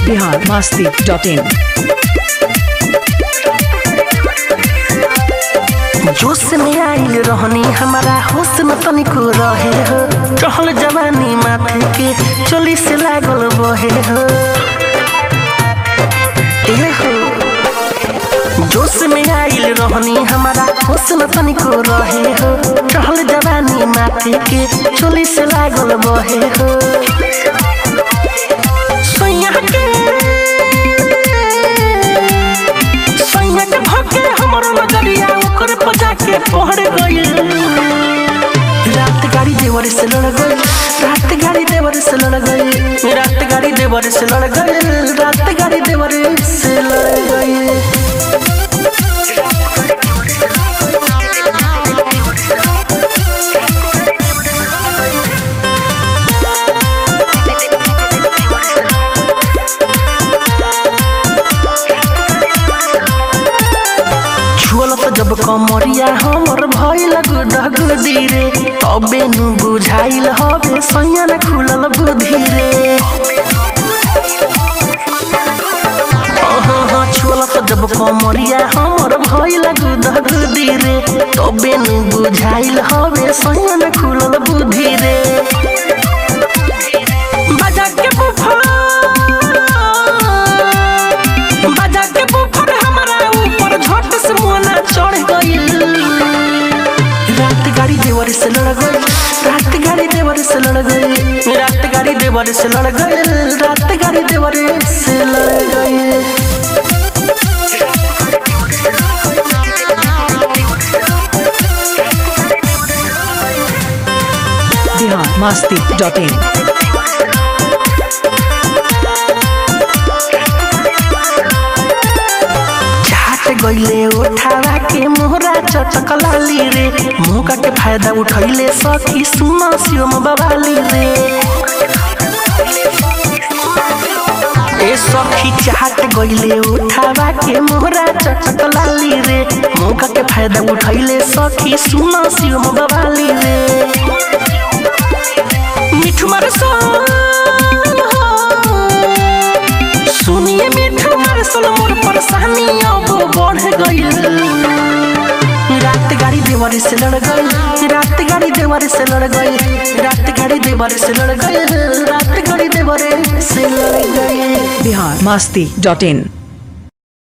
Bihar Masti dot in जोश में आइल रहनी हमारा होश न तनिको रहे हो टहल जवानी माथे के चोली से लागल बहे हो ए हो जोश में आइल रहनी हमारा होश न तनिको रहे हो टहल जवानी माथे के चोली से लागल बहे हो सैया के सैया के भके हमरो नजरिया ओकर पजा के पहड़ गइल रात गाड़ी देवर से लड़ गइल रात गाड़ी देवर से लड़ गइल रात गाड़ी देवर से लड़ गइल रात गाड़ी देवर से लड़ गइल छुअल त जब कमरिया हमर भइल गुडगुदी रे तबे नु बुझाइल हबे सैया न खुलल बुद्धि रे अहाँ छुअल त जब कमरिया हमर भइल गुडगुदी रे तबे नु बुझाइल हबे सैया न खुलल बुद्धि रे बजा के बुफर बजा के बुफर हमारा ऊपर झट से मोना चढ़ गइल रात गाड़ी देवर से लड़ गइल रात गाड़ी देवर से लड़ गइल रात गाड़ी देवर से लड़ गइल रात गाड़ी देवर से लड़ गइल बिहार मस्ती डॉट इन चाट गइले उठावा के मोहरा चटक लाली रे मौका के फायदा उठैले सखी सुन सियोम बवाली रे ए सखी चाट गइले उठावा के मोहरा चटक लाली रे मौका के फायदा उठैले सखी सुन सियोम बवाली रे मिठू मार सुनिए मिठू मार सल मोर परेशानी अब बढ़ गइल रात गाड़ी देवर से लड़ गइल रात गाड़ी देवर से लड़ गइल रात गाड़ी देवर से लड़ गइल रात गाड़ी देवर से लड़ गइल बिहार मस्ती डॉट इन